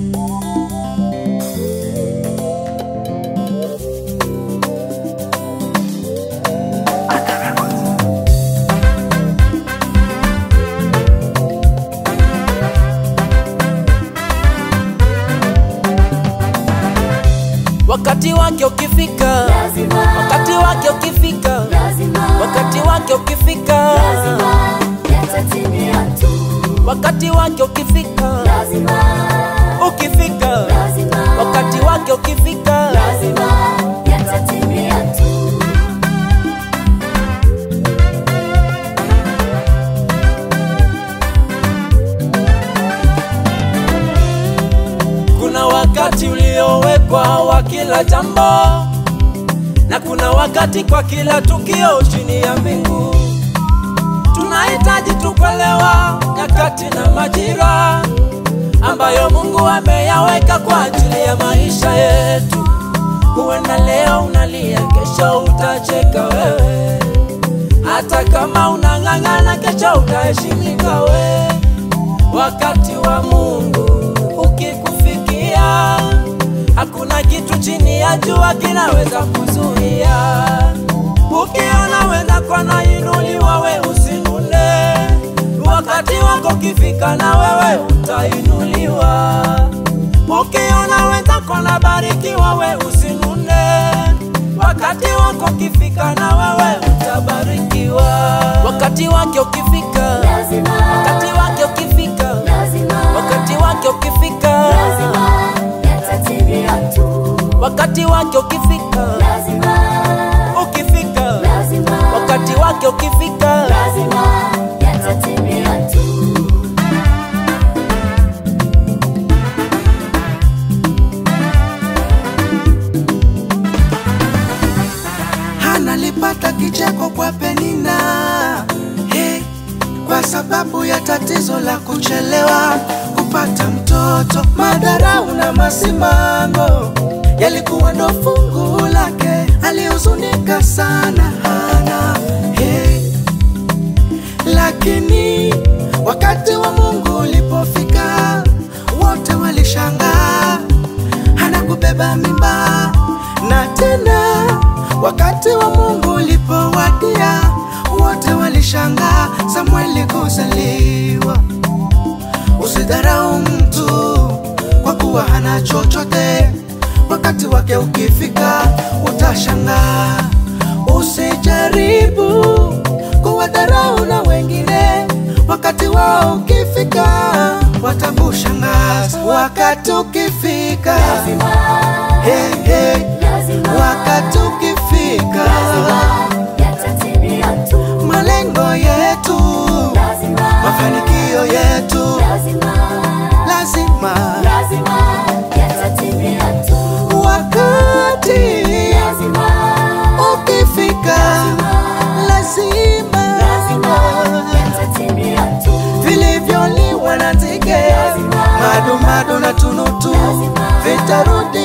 wakati wake ukifika, lazima, wakati wake ukifika, lazima, wakati wake ukifika, lazima, yatatimia tu. wakati wake ukifika, Lazima, ukifika, lazima, wakati wake ukifika, lazima, yatatimia tu. kuna wakati uliowekwa wa kila jambo, na kuna wakati kwa kila tukio chini ya mbingu. Tunahitaji tukuelewa nyakati na majira ambayo Mungu ameyaweka kwa ajili ya maisha yetu. Huenda leo unalia, kesho utacheka wewe, hata kama unang'ang'ana, kesho utaheshimika wewe. Wakati wa Mungu ukikufikia, hakuna kitu chini ya jua kinaweza kuzuia. Ukiona wenzako anainuliwa, we usinune. Wakati wako ukifika, na wewe utainuliwa. Ukiona wenzako anabarikiwa, we usinune. Wakati wako ukifika, na wewe utabarikiwa. Wakati wake ukifika, Lazima, wakati wake ukifika, lazima, wakati wake ukifika, lazima, yatatimia tu. wakati wake ukifika, Lazima, ukifika, lazima, wakati wake ukifika, lazima, yatatimia tu. Hana alipata kicheko kwa Penina hey, kwa sababu ya tatizo la kuchelewa kupata mtoto. Madharau na masimango yalikuwa ndo fungu lake, alihuzunika sana Hana hey, lakini wakati wa Mungu ulipofika, wote walishangaa hana kubeba mimba na tena wakati wa Mungu ulipowadia, wote walishangaa Samueli kuzaliwa. Usidharau mtu kwa kuwa hana chochote, wakati wake ukifika utashangaa. Usijaribu kuwadharau na wengine, wakati wao ukifika watakushangaza. Wakati ukifika, hey, hey, Lazima, wakati ukifika, yatatimia tu. malengo yetu, Lazima, mafanikio yetu lazima, lazima, lazima, yatatimia tu. wakati Lazima, ukifika, lazima, lazima, yatatimia tu. vilivyoliwa na nzige, Lazima. madumadu na tunutu Lazima. vitarudi